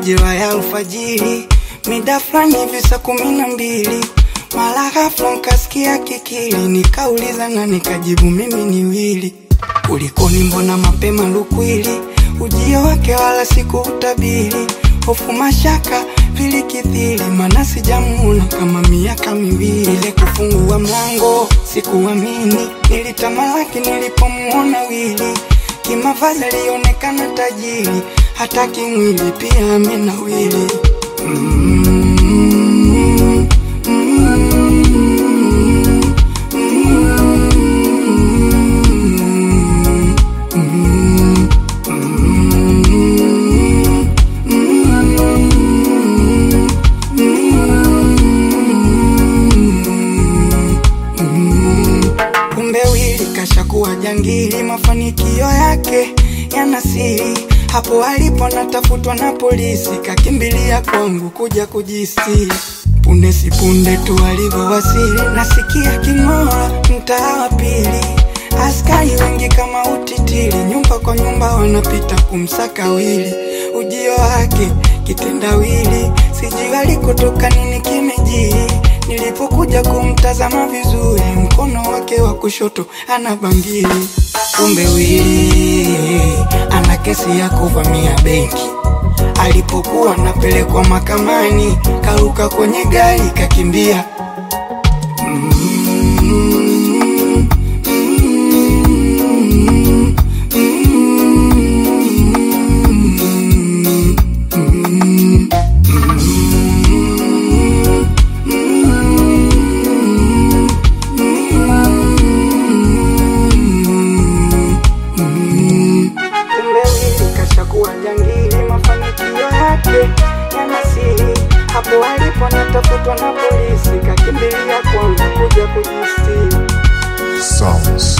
majira ya alfajiri, mida fulani hivi saa kumi na mbili mara ghafla nkasikia kikili, nikauliza na nikajibu mimi ni Wili. Kulikoni, mbona mapema lukwili? Ujio wake wala sikuutabiri, hofu mashaka vilikithiri, mana sijamuona kama miaka miwili. Ile kufungua mlango sikuamini, nilitamalaki nilipomuona Wili. Kimavazi alionekana tajiri, hata kimwili pia amenawili. mm, Kumbe Wili kashakuwa jangili, mafanikio yake yana siri. Hapo alipo natafutwa na polisi, kakimbilia kwangu kuja kujisiri. Punde si punde tu alivyowasili, nasikia king'ora mtaa wa pili. Askari wengi kama utitiri, nyumba kwa nyumba wanapita kumsaka Wili. Ujio wake kitendawili, sijui alikotoka nini kimejiri. Nilipokuja kumtazama vizuri, mkono wake wa kushoto ana bangili. Kumbe Wili ana kesi ya kuvamia benki. Alipokuwa napelekwa mahakamani, karuka kwenye gari kakimbia. Mm, mm, mm, Kumbe Wili kashakuwa jangili, mafanikio yake yana siri. Hapo alipo natafutwa na polisi, kakimbilia kwangu kuja kujistiri. Sounds.